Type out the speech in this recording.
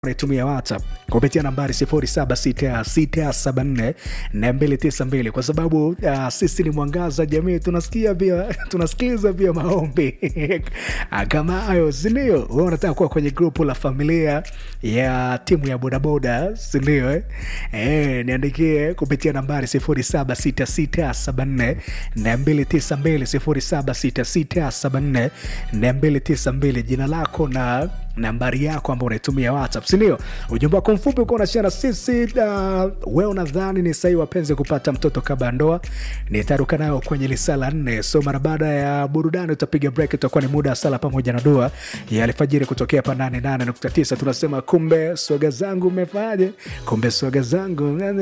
unaitumia WhatsApp kupitia nambari 0766748292 kwa sababu uh, sisi ni mwangaza jamii, tunasikia pia tunasikiliza pia maombi kama hayo, sindio? Wewe unataka kuwa kwenye grupu la familia ya timu ya bodaboda, sindio? Eh? Eh, niandikie kupitia nambari 0766748292 0766748292 jina lako na nambari yako ambao unaitumia WhatsApp, sindio? Ujumbe wako mfupi uko unashare na sisi. Uh, we unadhani ni sahihi wapenzi kupata mtoto kabla ya ndoa? Nitaruka nayo kwenye lisala nne. So mara baada ya burudani utapiga break, itakuwa ni muda wa sala pamoja na dua ya alfajiri kutokea pa 88.9. Tunasema kumbe swaga zangu umefanyaje? Kumbe swaga zangu